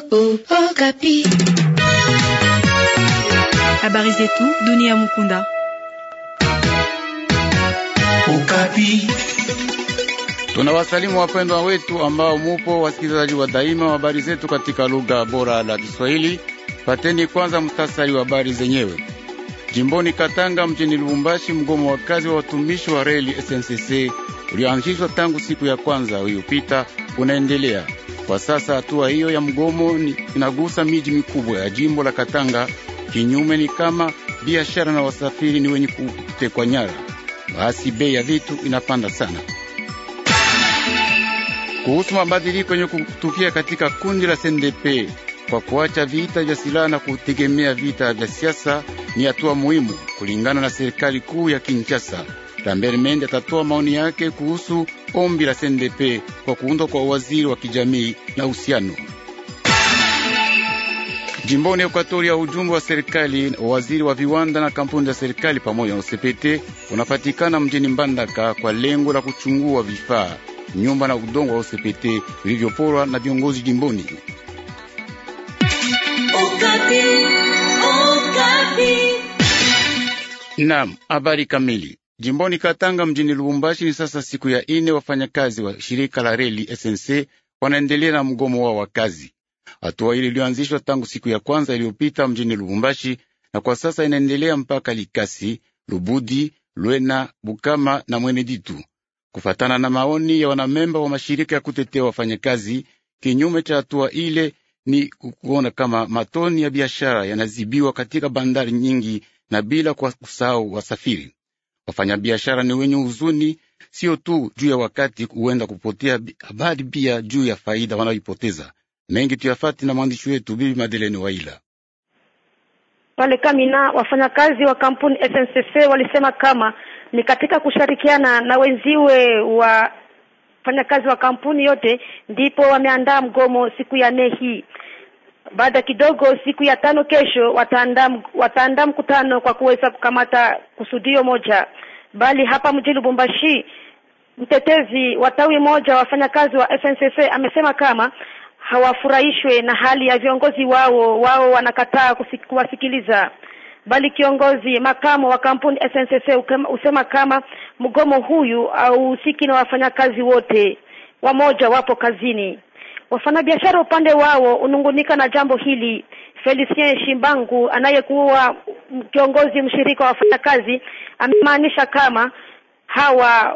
oh, Okapi. Habari zetu dunia Mukunda. Okapi. Tunawasalimu wapendwa wetu ambao mupo wasikilizaji wa daima wa habari zetu katika lugha bora la Kiswahili. Pateni kwanza mstasari wa habari zenyewe. Jimboni Katanga mjini Lubumbashi, mgomo wa kazi wa watumishi wa reli SNCC ulioanzishwa tangu siku ya kwanza iliyopita unaendelea kwa sasa. Hatua hiyo ya mgomo inagusa miji mikubwa ya jimbo la Katanga. Kinyume ni kama biashara na wasafiri ni wenye kutekwa nyara, basi bei ya vitu inapanda sana. Kuhusu mabadiliko yenye kutukia katika kundi la CNDP kwa kuacha vita vya silaha na kutegemea vita vya siasa ni hatua muhimu kulingana na serikali kuu ya Kinshasa. Lambert Mende atatoa maoni yake kuhusu ombi la CNDP kwa kuundwa kwa waziri wa kijamii na uhusiano jimboni Ekwatoria. Ujumbe wa serikali wa waziri wa viwanda na kampuni za serikali pamoja na OCPT unapatikana mjini Mbandaka kwa lengo la kuchungua vifaa, nyumba na udongo wa OCPT vilivyoporwa na viongozi jimboni. Okapi. Okapi. Naam, habari kamili. Jimboni Katanga mjini Lubumbashi ni sasa siku ya ine, wafanyakazi wa shirika la reli SNC wanaendelea na mgomo wao wa kazi. Hatua ile iliyoanzishwa tangu siku ya kwanza iliyopita mjini Lubumbashi na kwa sasa inaendelea mpaka Likasi, Lubudi, Lwena, Bukama na Mweneditu, kufatana na maoni ya wanamemba wa mashirika ya kutetea wafanyakazi. Kinyume cha hatua ile ni kuona kama matoni ya biashara yanazibiwa katika bandari nyingi na bila kwa kusahau wasafiri. Wafanyabiashara ni wenye huzuni, sio tu juu ya wakati huenda kupotea, habari pia juu ya faida wanayoipoteza. Mengi tuyafati na mwandishi wetu Bibi Madeleni Waila. Pale Kamina, wafanyakazi wa kampuni SNCC walisema kama ni katika kushirikiana na wenziwe wa wafanyakazi wa kampuni yote ndipo wameandaa mgomo siku ya nne hii. Baada kidogo, siku ya tano kesho, wataandaa wataandaa mkutano kwa kuweza kukamata kusudio moja. Bali hapa mjini Lubumbashi, mtetezi wa tawi moja wafanyakazi wa SNCC amesema kama hawafurahishwe na hali ya viongozi wao, wao wanakataa kuwasikiliza. Bali kiongozi makamo wa kampuni SNCC husema kama mgomo huyu hauhusiki na wafanyakazi wote, wamoja wapo kazini. Wafanyabiashara upande wao unungunika na jambo hili. Felicien Shimbangu anayekuwa kiongozi mshirika wa wafanyakazi amemaanisha kama hawa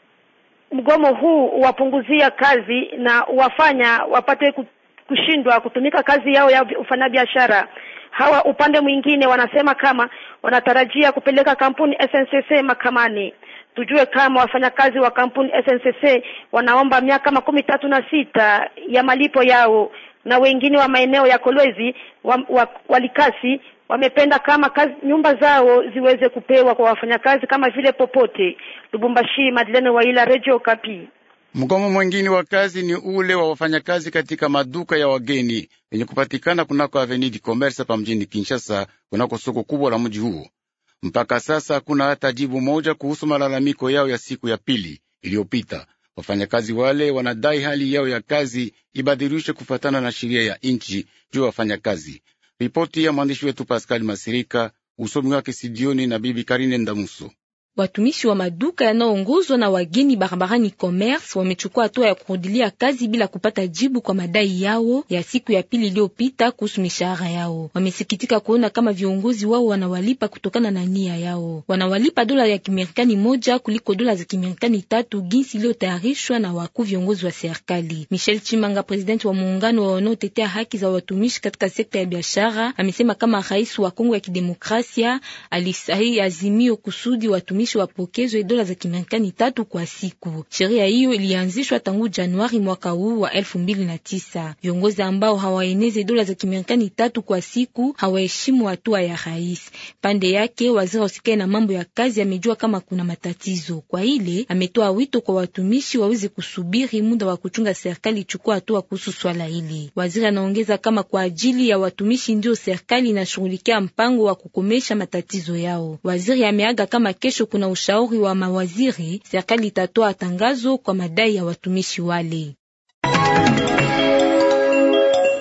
mgomo huu wapunguzia kazi na wafanya wapate kushindwa kutumika kazi yao ya ufanyabiashara. Hawa upande mwingine wanasema kama wanatarajia kupeleka kampuni SNCC mahakamani. Tujue kama wafanyakazi wa kampuni SNCC wanaomba miaka makumi tatu na sita ya malipo yao, na wengine wa maeneo ya Kolwezi wa, wa, Walikasi wamependa kama kazi, nyumba zao ziweze kupewa kwa wafanyakazi kama vile popote. Lubumbashi, Madeleine Waila, Radio Kapi. Mgomo mwengine wa kazi ni ule wa wafanyakazi katika maduka ya wageni yenye kupatikana kunako Avenue du Commerce pa mjini Kinshasa, kunako soko kubwa la mji huo. Mpaka sasa hakuna hata jibu moja kuhusu malalamiko yao ya siku ya pili iliyopita. Wafanyakazi wale wanadai hali yao ya kazi ibadilishwe kufuatana na sheria ya nchi juu ya wafanyakazi. Ripoti ya mwandishi wetu Pascal Masirika, usomi wake Sidioni na Bibi Karine Ndamuso. Watumishi wa maduka yanayoongozwa na wageni barabarani commerce wamechukua hatua ya kurudilia kazi bila kupata jibu kwa madai yao ya siku ya pili iliyopita kuhusu mishahara yao. Wamesikitika kuona kama viongozi wao wanawalipa kutokana na nia yao. Wanawalipa dola ya Kimarekani moja kuliko dola za Kimarekani tatu ginsi iliyotayarishwa na wakuu viongozi wa serikali. Michel Chimanga, presidenti wa muungano wa wanaotetea haki za watumishi katika sekta ya biashara, amesema kama rais wa Kongo ya Kidemokrasia alisahihi azimio kusudi watumishi wapokezwe dola za Kimarekani tatu kwa siku. Sheria hiyo ilianzishwa tangu Januari mwaka huu wa elfu mbili na tisa. Viongozi ambao hawaeneze dola za Kimarekani tatu kwa siku hawaheshimu hatua ya rais. Pande yake waziri usikae na mambo ya kazi amejua kama kuna matatizo kwa ile, ametoa wito kwa watumishi waweze kusubiri muda wa kuchunga serikali ichukua hatua kuhusu swala hili. Waziri anaongeza kama kwa ajili ya watumishi ndio serikali inashughulikia mpango wa kukomesha matatizo yao. Waziri ameaga kama kesho kuna ushauri wa mawaziri, serikali itatoa tangazo kwa madai ya watumishi wale.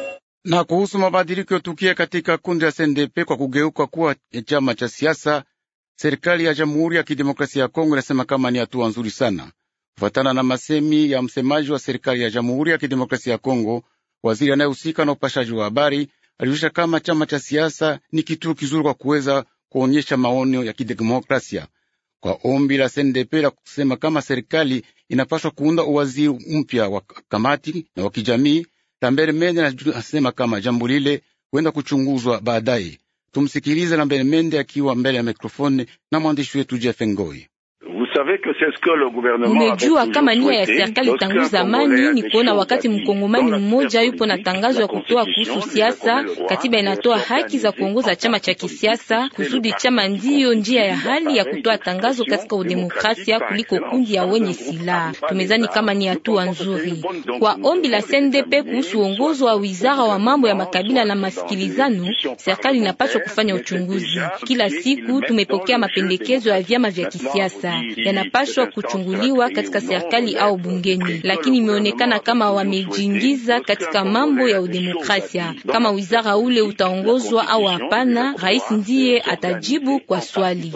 Na kuhusu mabadiliko yotukia katika kundi la SNDP kwa kugeuka kuwa chama cha siasa, serikali ya Jamhuri ya Kidemokrasia ya Kongo inasema kama ni hatua nzuri sana, kufuatana na masemi ya msemaji wa serikali ya Jamhuri ya Kidemokrasia ya Kongo. Waziri anayehusika na upashaji wa habari alijulisha kama chama cha siasa ni kituo kizuri kwa kuweza kuonyesha maonyo ya kidemokrasia kwa ombi la SNDP la kusema kama serikali inapaswa kuunda uwaziri mpya wa kamati na wa kijamii. Lambert Mende anasema kama jambo lile huenda kuchunguzwa baadaye. Tumsikilize Lambert Mende akiwa mbele ya mikrofoni na mwandishi wetu Jeff Ngoi. Mumejua kama nia ya serikali tangu zamani ni kuona wakati mkongomani mmoja yupo na tangazo ya kutoa kuhusu siasa, katiba inatoa haki za kuongoza chama cha kisiasa, kusudi chama ndiyo njia ya hali ya kutoa tangazo katika udemokrasia kuliko kundi ya wenye silaha. Tumezani kama ni hatua nzuri kwa ombi la CNDP kuhusu uongozo wa wizara wa mambo ya makabila na masikilizano. Serikali inapaswa kufanya uchunguzi kila siku. Tumepokea mapendekezo ya vyama vya kisiasa yanapashwa kuchunguliwa katika serikali au bungeni, lakini imeonekana kama wamejiingiza katika mambo ya udemokrasia. Kama wizara ule utaongozwa au hapana, rais ndiye atajibu kwa swali.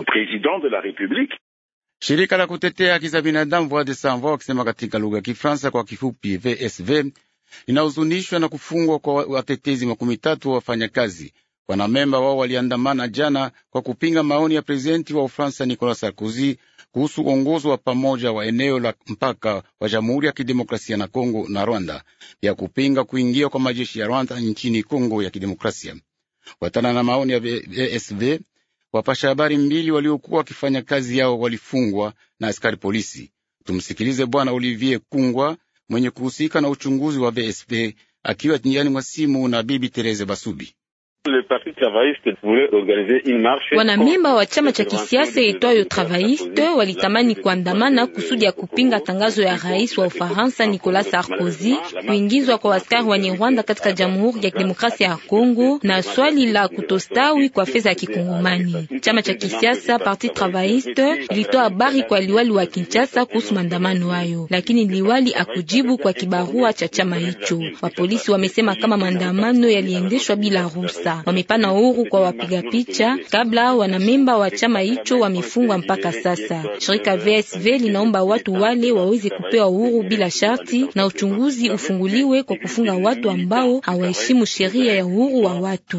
Shirika la kutetea haki za binadamu Voix des Sans Voix wakisema katika lugha ya Kifaransa kwa kifupi VSV linahuzunishwa na kufungwa kwa watetezi makumi tatu wa wafanyakazi. Wanamemba wao waliandamana jana kwa kupinga maoni ya prezidenti wa Ufaransa Nicolas Sarkozy kuhusu uongozi wa pamoja wa eneo la mpaka wa Jamhuri ya Kidemokrasia na Kongo na Rwanda, ya kupinga kuingia kwa majeshi ya Rwanda nchini Kongo ya Kidemokrasia. Watana na maoni ya VSV, wapasha habari mbili waliokuwa wakifanya kazi yao walifungwa na askari polisi. Tumsikilize Bwana Olivier Kungwa mwenye kuhusika na uchunguzi wa VSV akiwa njiani mwa simu na Bibi Tereze Basubi. Wanamemba wa chama cha kisiasa itwayo Travailliste walitamani kuandamana kusudi ya kupinga tangazo ya rais wa Ufaransa Nicolas Sarkozy kuingizwa kwa askari wa Rwanda katika Jamhuri ya Kidemokrasia ya Kongo na swali la kutostawi kwa fedha ya kikongomani. Chama cha kisiasa Parti Travailliste ilitoa habari kwa liwali wa Kinshasa kuhusu maandamano hayo, lakini liwali akujibu kwa kibarua cha chama hicho. Wapolisi wamesema kama maandamano yaliendeshwa bila ruhusa wamepana uhuru kwa wapiga picha kabla wanamemba wa chama hicho wamefungwa mpaka sasa. Shirika VSV linaomba watu wale waweze kupewa uhuru bila sharti na uchunguzi ufunguliwe kwa kufunga watu ambao hawaheshimu sheria ya uhuru wa watu.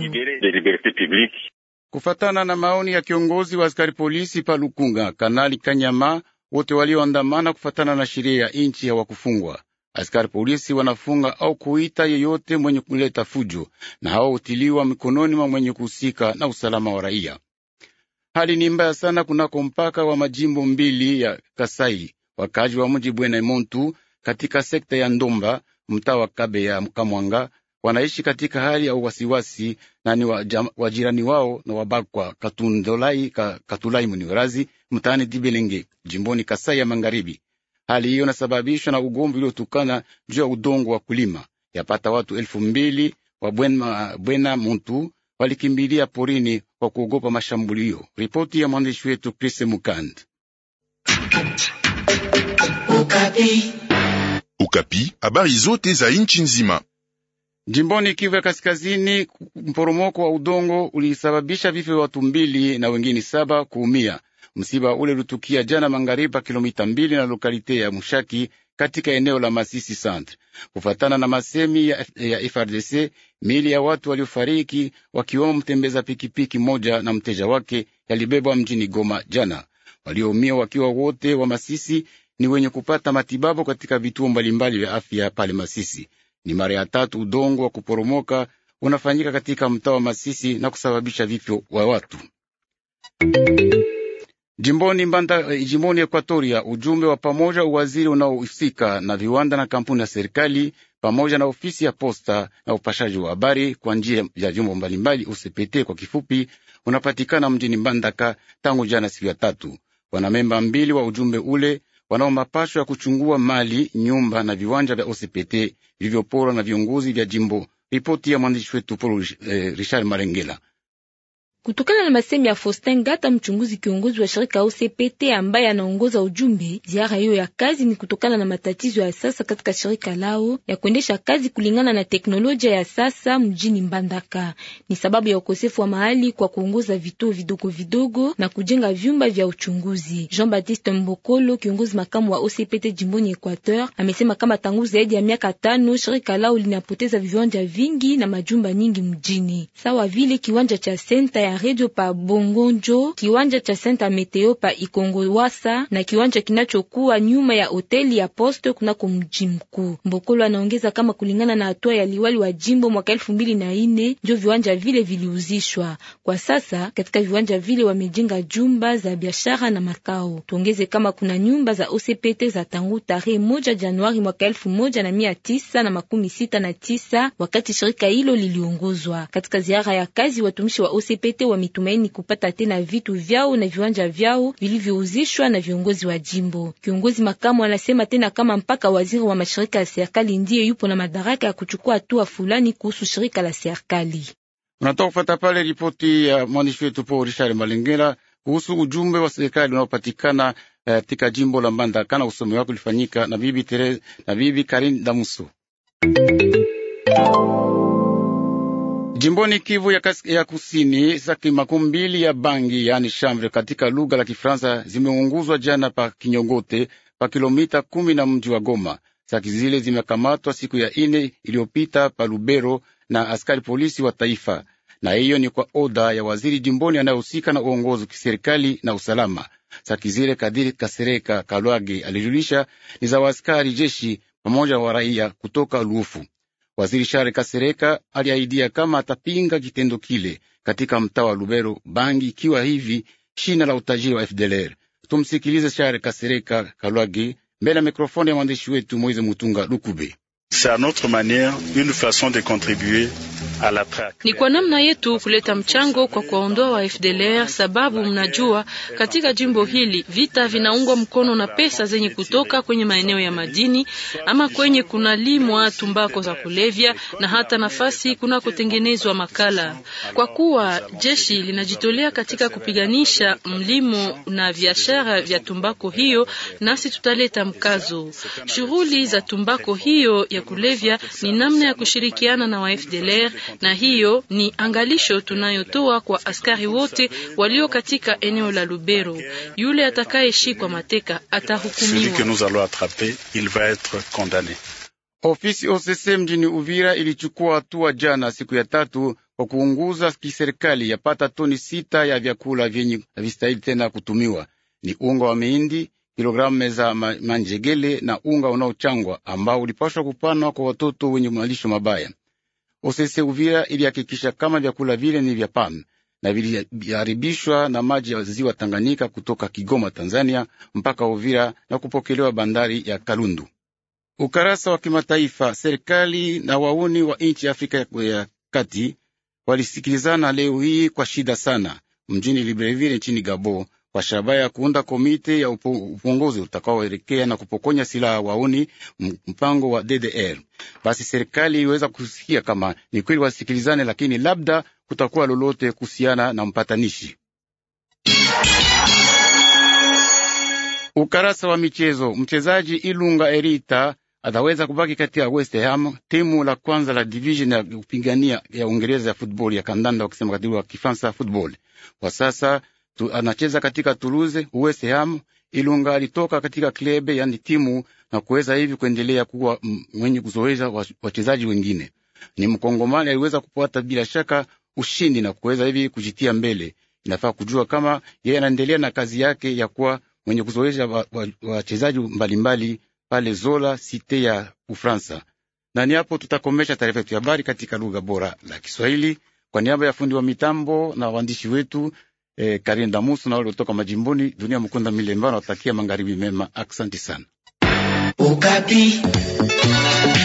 Kufatana na maoni ya kiongozi wa askari polisi pa Lukunga, Kanali Kanyama, wote walioandamana kufatana na sheria ya inchi hawakufungwa. Askari polisi wanafunga au kuita yeyote mwenye kuleta fujo na hao hutiliwa mikononi mwa mwenye kuhusika na usalama wa raia. Hali ni mbaya sana kunako mpaka wa majimbo mbili ya Kasai. Wakaji wa mji Bwena Montu katika sekta ya Ndomba, mtaa wa Kabe ya Kamwanga, wanaishi katika hali ya wasiwasi na ni wajirani wao na wabakwa Katundolai, ka, Katulai Muniwerazi mtaani Dibelenge jimboni Kasai ya Magharibi. Hali hiyo inasababishwa na ugomvi uliotokana juu ya udongo wa kulima. Yapata watu elfu mbili wa Bwena, Bwena Muntu walikimbilia porini kwa kuogopa mashambulio. Ripoti ya mwandishi wetu Chris Mukand. Ukapi. Ukapi, habari zote za nchi nzima. Jimboni Kivu ya Kaskazini, mporomoko wa udongo ulisababisha vifo vya watu mbili na wengine saba kuumia. Msiba ule ulitukia jana magharibi pa kilomita mbili na lokalite ya Mushaki katika eneo la Masisi Centre. Kufatana na masemi ya, ya FRDC, miili ya watu waliofariki wakiwemo mtembeza pikipiki moja na mteja wake yalibebwa mjini Goma jana. Walioumia wakiwa wote wa Masisi ni wenye kupata matibabu katika vituo mbalimbali vya afya pale Masisi. Ni mara ya tatu udongo wa kuporomoka unafanyika katika mtaa wa Masisi na kusababisha vifo wa watu. Jimboni Mbanda, jimboni Ekwatoria, ujumbe wa pamoja uwaziri unaohusika na viwanda na kampuni ya serikali pamoja na ofisi ya posta na upashaji wa habari kwa njia ya vyombo mbalimbali UCPT kwa kifupi, unapatikana mjini Mbandaka tangu jana siku ya tatu. Wanamemba mbili wa ujumbe ule wanao mapasho ya kuchungua mali, nyumba na viwanja vya OCPT vilivyoporwa na viongozi vya jimbo. Ripoti ya mwandishi wetu Paul eh, Richard Marengela. Kutokana na masemi ya Faustin Ngata, mchunguzi kiongozi wa shirika OCPT ambaye anaongoza ujumbe, ziara hiyo ya kazi ni kutokana na matatizo ya sasa katika shirika lao ya kuendesha kazi kulingana na teknolojia ya sasa mjini Mbandaka. Ni sababu ya ukosefu wa mahali kwa kuongoza vituo vidogo vidogo na kujenga vyumba vya uchunguzi. Jean-Baptiste Mbokolo, kiongozi makamu wa OCPT jimboni Equateur, amesema kama tangu zaidi ya miaka tano shirika lao linapoteza viwanja vingi na majumba nyingi mjini, sawa vile kiwanja cha senta ya radio pa Bongonjo, kiwanja cha senta meteo pa Ikongo Wasa na kiwanja kinachokuwa nyuma ya hoteli ya Poste kunako mji mkuu. Mbokolo anaongeza kama kulingana na hatua ya liwali wa jimbo mwaka elfu mbili na ine ndio viwanja vile viliuzishwa. Kwa sasa katika viwanja vile wamejenga jumba za biashara na makao. Tuongeze kama kuna nyumba za OCPT za tangu tarehe moja Januari mwaka elfu moja na mia tisa na makumi sita na tisa wakati shirika hilo liliongozwa. Katika ziara ya kazi, watumishi wa OCPT wametumaini kupata tena vitu vyao na viwanja vyao vilivyouzishwa na viongozi wa jimbo. Kiongozi makamu anasema tena kama mpaka waziri wa mashirika ya serikali ndiye yupo na madaraka ya kuchukua hatua fulani kuhusu shirika la serikali. Unatoka kufata pale ripoti ya mwandishi wetu Paul Richard Malengera kuhusu ujumbe wa serikali unaopatikana katika uh, jimbo la Mbandaka na usomi wake ulifanyika na bibi Tere, na bibi Karin Damuso jimboni Kivu ya, kas, ya kusini. Saki makumi mbili ya bangi yani chambre katika lugha la Kifaransa zimeunguzwa jana pa Kinyogote pa kilomita kumi na mji wa Goma. Saki zile zimekamatwa siku ya ine iliyopita pa Lubero na askari polisi wa taifa, na hiyo ni kwa oda ya waziri jimboni anayehusika na uongozi kiserikali na usalama. Saki zile Kadiri Kasereka Kalwage alijulisha ni za waaskari jeshi pamoja wa raia kutoka Lufu. Waziri Share Kasereka aliahidia kama atapinga kitendo kile katika mtaa wa Lubero, bangi ikiwa hivi shina la utajiri wa FDLR. Tumsikilize Share Kasereka Kalwage mbele ya mikrofoni ya mwandishi wetu Moize Mutunga Lukube. Ni kwa namna yetu kuleta mchango kwa kuwaondoa wa FDLR, sababu mnajua katika jimbo hili vita vinaungwa mkono na pesa zenye kutoka kwenye maeneo ya madini ama kwenye kunalimwa tumbako za kulevya na hata nafasi kunakotengenezwa makala. Kwa kuwa jeshi linajitolea katika kupiganisha mlimo na biashara vya tumbako hiyo, nasi tutaleta mkazo. Shughuli za tumbako hiyo ya kulevya ni namna ya kushirikiana na wa FDLR na hiyo ni angalisho tunayotoa kwa askari wote walio katika eneo la Lubero. Yule atakayeshikwa mateka atahukumiwa. Ofisi OCC mjini Uvira ilichukua hatua jana siku ya tatu kwa kuunguza kiserikali yapata toni sita ya vyakula vyenye havistahili tena kutumiwa. Ni unga wa mihindi, kilogramu za manjegele na unga unaochangwa ambao ulipashwa kupanwa kwa watoto wenye malisho mabaya. Osese Uvira ilihakikisha kama vyakula vile ni vya PAM na viliharibishwa na maji ya ziwa Tanganyika kutoka Kigoma, Tanzania mpaka Uvira na kupokelewa bandari ya Kalundu. Ukarasa wa kimataifa. Serikali na wauni wa nchi ya Afrika ya Kati walisikilizana leo hii kwa shida sana mjini Libreville nchini Gabo kwa shabaha ya kuunda komite ya upongozi utakaoelekea na kupokonya silaha wauni mpango wa DDR. Basi serikali iliweza kusikia kama ni kweli wasikilizane, lakini labda kutakuwa lolote kuhusiana na mpatanishi. Ukarasa wa michezo. Mchezaji Ilunga Erita ataweza kubaki kati ya West Ham, timu la kwanza la division ya kupigania ya Uingereza ya football ya kandanda, wakisema katika wa Kifaransa football. Kwa sasa tu, anacheza katika Toulouse West Ham. Ilunga alitoka katika klebe yani timu na kuweza hivi kuendelea kuwa mwenye kuzoeza wachezaji wengine. Ni mkongomani aliweza kupata bila shaka ushindi na kuweza hivi kujitia mbele. Inafaa kujua kama yeye anaendelea na kazi yake ya kuwa mwenye kuzoesha wachezaji wa, wa mbalimbali pale Zola site ya Ufransa. Na ni hapo tutakomesha taarifa yetu ya habari katika lugha bora la Kiswahili kwa niaba ya fundi wa mitambo na waandishi wetu eh, Karin Damusu na wale kutoka majimboni. Dunia Mkunda Milemba nawatakia magharibi mema. Aksanti sana. Ukapi.